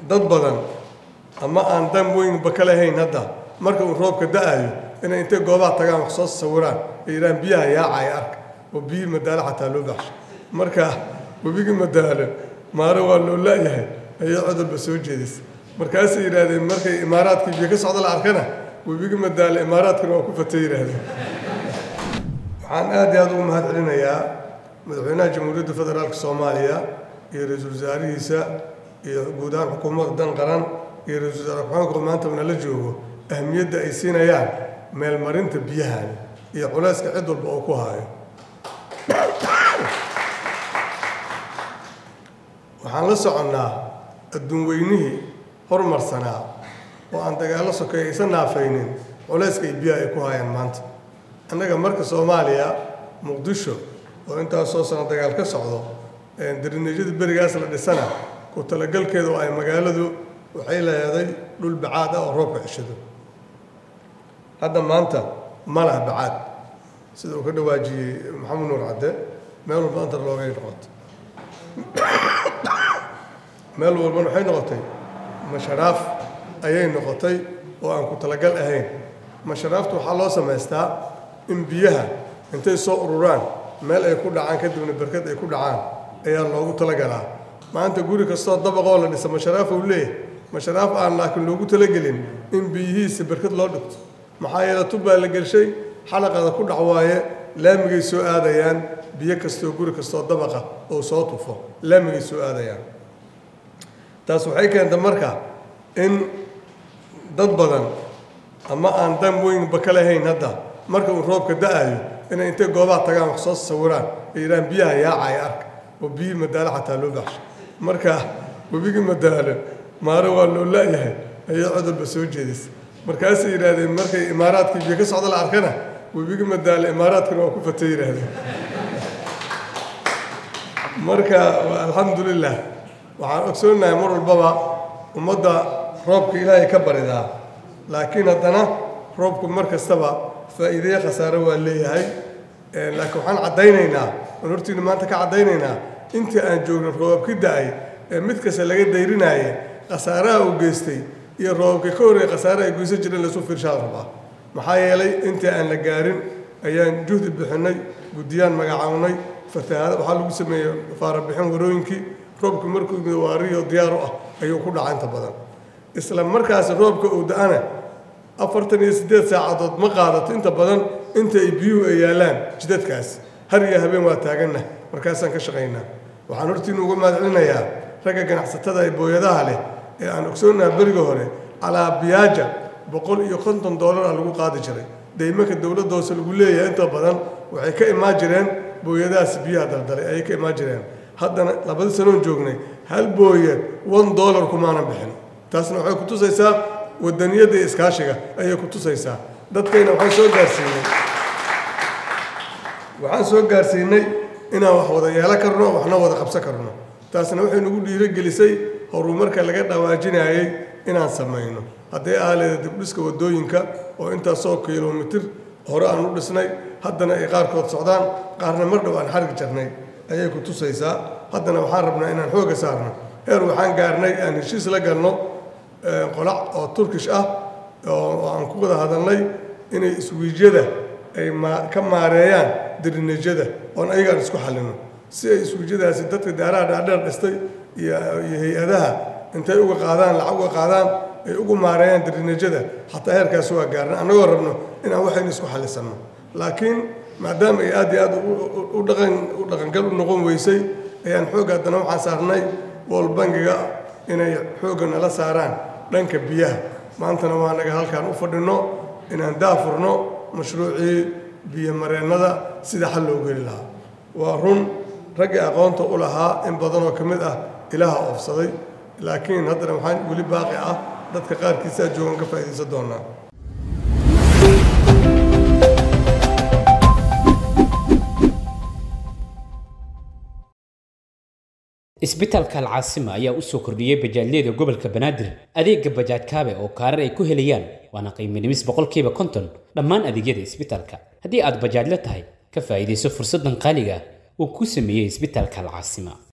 dad badan ama aan dan weynba ka lahayn hadda marka uu roobka da-ayo inay intay goobaha tagaan wax soo sawiraan ay yidhahaan biyaha yaacaya arka oo biyihii madaalo xataa loo baxsho marka webigii madaalo maaro waa loo la-yahay ayay codolba soo jeedisay markaasay yidhaahdeen markay imaaraadkii biyo ka socda la arkana webigii madaalo imaaraadkana waa ku fatay yidhaahdeen waxaan aad iyo aad ugu mahad celinayaa madaxweynaha jamhuuriyadda federaalka soomaaliya iyo ra-iisul wasaarihiisa iyo guud ahaan xukuumadda dan qaran iyo ra-isul wasaare ku-xigeenka maanta nala joogo ahmiyadda ay siinayaan meelmarinta biyahan iyo culayska cid walba oo ku hayo waxaan la soconnaa adduun weynihii horumarsanaa oo aan dagaallo sokeeya isa naafaynin culayska iyo biyaha ay ku hayaan maanta annaga marka soomaaliya muqdisho oo intaas soo sano dagaal ka socdo darineejyada berigaas la dhisana ku talagalkeeda oo ay magaaladu waxay leeday dhul bacaad ah oo roobka ceshado hadda maanta ma laha bacaad sida uu ka dhawaajiyey maxamed nuur cadde meel walba antar loogay noqotay meel walbana waxay noqotay masharaaf ayay noqotay oo aan ku talagal ahayn masharaafta waxaa loo samaystaa in biyaha intay soo ururaan meel ay ku dhacaan kadibna berkad ay ku dhacaan ayaa loogu talagalaa maanta guri kastoo dabaqoo la dhisa masharaaf uu leeyahay masharaaf aan laakiin loogu talagelin in biyihiisa berkad loo dhigto maxaa yeele tubbaa la gelshay xalaqada ku dhac waaye laamigay soo aadayaan biyo kastoo guri kastoo dabaqa oo soo tufo laamigay soo aadayaan taas waxay keentay marka in dad badan ama aan dan weynba ka lahayn hadda marka uu roobka da-ayo inay intay goobaha tagaan wax soo sawiraan ay yidhahaan biyaha yaacaya arka oo biyihii madaalo xataa loo baxsho marka webigii madaalo maaro waa loo la-yahay ayay codolba soo jeedisay markaasay yidhaahdeen markay imaaraadkii biyo ka socda la arkana webigii madaalo imaaraadkana waa ku fatay yidhaahdeen marka alxamdulilah waxaan ogsoonahay mar walbaba ummadda roobka ilaahay ka baridaa laakiin haddana roobku mar kastaba faa'iideye khasaare waa leeyahay laakiin waxaan caddaynaynaa aan hortiina maanta ka caddaynaynaa intii aan joogno roobabki da-ay ee mid kasta laga dayrinaaye khasaaraha uu geystay iyo roobabka ka horreey khasaare ay goysan jireen laysu fiirshaa rabaa maxaa yeelay intii aan la gaarin ayaan juhdi bixinay guddiyaan magacawnay fatahaada waxaa lagu sameeyey faarabixin warooyinkii roobku markuu yimid waariyo diyaaru ah ayuu ku dhaca inta badan isla markaas roobka uu da-ana afartan iyo siddeed saacadood ma qaadato inta badan inta ay biyuhu ay yaallaan jidadkaas har iyo habeen waa taaganna markaasaan ka shaqaynaa waxaan hortiinu uga mahad celinayaa ragga ganacsatada ee booyadaha leh ee aan ogsoonaha beriga hore calaa biyaaja boqol iyo konton doolara lagu qaadi jiray deymanka dowladda hoose lagu leeyahay inta badan waxay ka imaan jireen booyadahaas biyaha daldalay ayay ka imaan jireen haddana labadii sanoon joognay hal booyad one dollar kumaanan bixin taasna waxay ku tusaysaa wadaniyadda iyo iskaashiga ayay ku tusaysaa dadkayna waxaan soo gaarsiinay waxaan soo gaarsiinay inaan wax wada yeelan karno waxna wada qabsan karno taasna waxay nagu dhiirogelisay horumarka laga dhawaajinayay inaan samayno hadday aaleeda dibdhiska waddooyinka oo intaasoo kilomitir hore aan u dhisnay haddana ay qaarkood socdaan qaarna mar dhow aan xargi jarnay ayay ku tusaysaa haddana waxaan rabnaa inaan xoogga saarno heer waxaan gaarnay aan heshiis la galno qolac oo turkish ah oo aan ku wada hadalnay inay iswiijyada ay ka maareeyaan dirineejyada oon ayagaan isku xallino si ay iswiijyadaasi dadka daaraha dhaadheer dhistay iyo hay-adaha intay uga qaadaan lacag uga qaadaan ay ugu maareeyaan dirineejyada xataa heerkaas waa gaarna annagoo rabno inaan waxaynu isku xallisanno laakiin maadaama ay aad iyo aad u dhaqan u dhaqangal u noqon weysay ayaan xoogga haddana waxaan saarnay wol bangiga inay xoogga nala saaraan dhanka biyaha maantana waa naga halkaan u fadhinno inaan daafurno mashruucii biyomareennada sida xal loogu heli lahaa waa run raggii aqoonta u lahaa in badanoo ka mid ah ilaha oofsaday laakiin haddana waxaan weli baaqi ah dadka qaarkiisaa joogan ka faa'iidaysan doonaa isbitaalka alcaasima ayaa u soo kordhiyey bajaajyada gobolka banaadir adeega bajaaj kaabe oo kaarar ay ku helayaan waana qiimo dhimis boqolkiiba konton dhammaan adeegyada isbitaalka haddii aad bajaajla tahay ka faa'iidayso fursaddan qaaliga ah uu ku sameeyey isbitaalka alcaasima